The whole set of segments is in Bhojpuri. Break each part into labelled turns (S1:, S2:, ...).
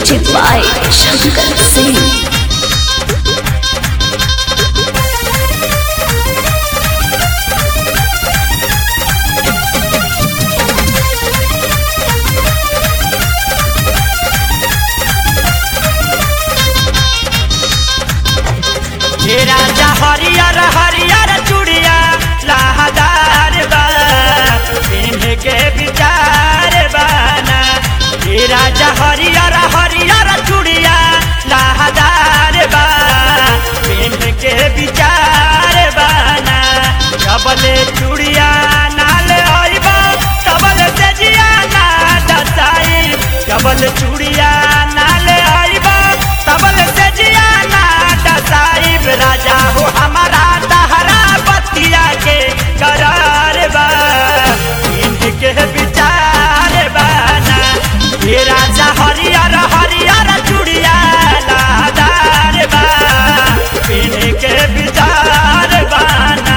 S1: Music by Shankar Singh.
S2: हे राजा हरियर हरियर चूड़िया लहदार बा पिन्ह के विचार बाना हे राजा हरियर हरियर चूड़िया लहदार बा पिन्ह के विचार बाना जबले चूड़िया नाल आइबा तबल से जिया ना दसाई जबल चूड़िया नाल आइबा तबल से जिया ना दसाइब राजा हो हमारा तहरा बतिया के करार बा इनके विचार बाना ये राजा हरियर हरियर चूड़िया लादार बा इनके विचार बाना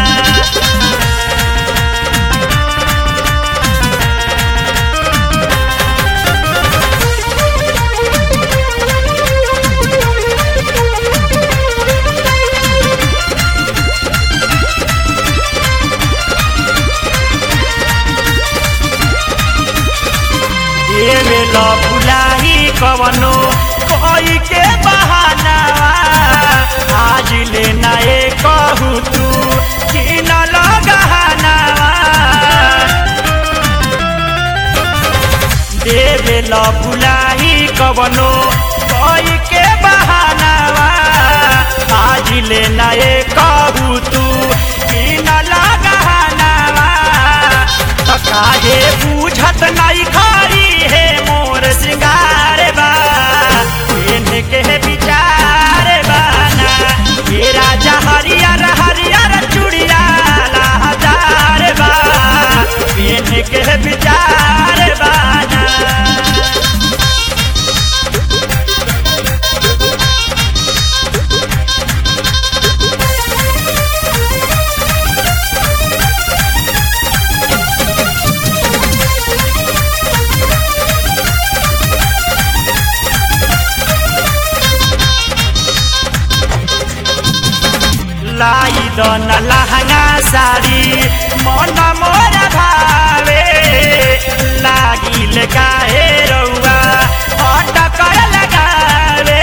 S2: देवे लो बुलाही कवनो कोई के बहानावा आज ले नए कहू तू कि न लगहानावा देवे लो बुलाही कवनो कोई के बहानावा आज ले नए कहू तू कि न लगहानावा त काहे बूझत नहीं खरी है मोर श्रृंगार बा इनके विचार बाना ये राजा हरियर हरियर चूड़िया लहदार बा इनके विचार बाना लाई दन लहंगा साड़ी मन मोर भावे लागिल काहे रउआ अटकर लगावे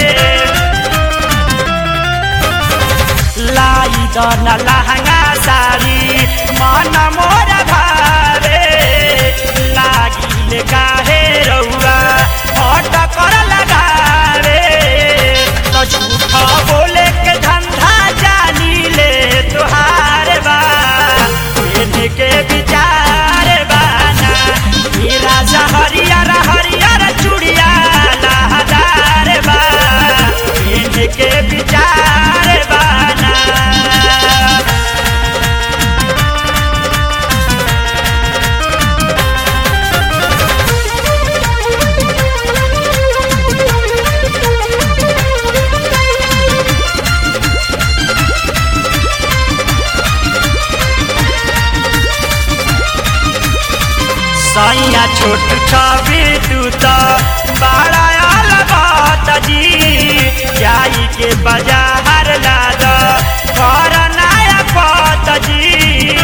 S2: लाई दन लहंगा साड़ी मन मोर भावे लागिल काहे रउआ अटकर लगावे तो झूठा बोले के धंधा जानी ले तुहार बा इनके विचार बाना ये राजा हरियर हरियर चूड़िया लहदार बा इनके विचार बाना सैया छोट छवि तू तो बड़ा अलबत जी जाई के बाजार लाद कर नया पत जी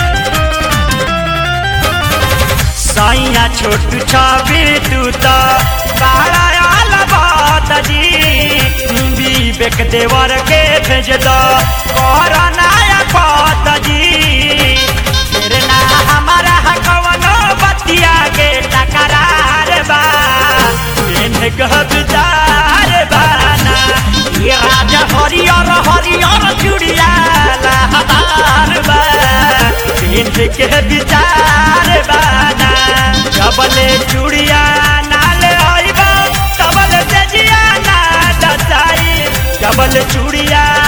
S2: सैया छोट छवि तू तो बड़ा अलबत जी विवेक देवर के भेज दो कर नया पत जी फिर ना हमारा कवनो बतिया के टकरार बा इनका विचार बाना ये राजा हरियर हरियर चूड़िया लहदार बा इनके विचार बाना जबले चूड़िया नाल आइबा तबल से जिया ना दसाई जबल चूड़िया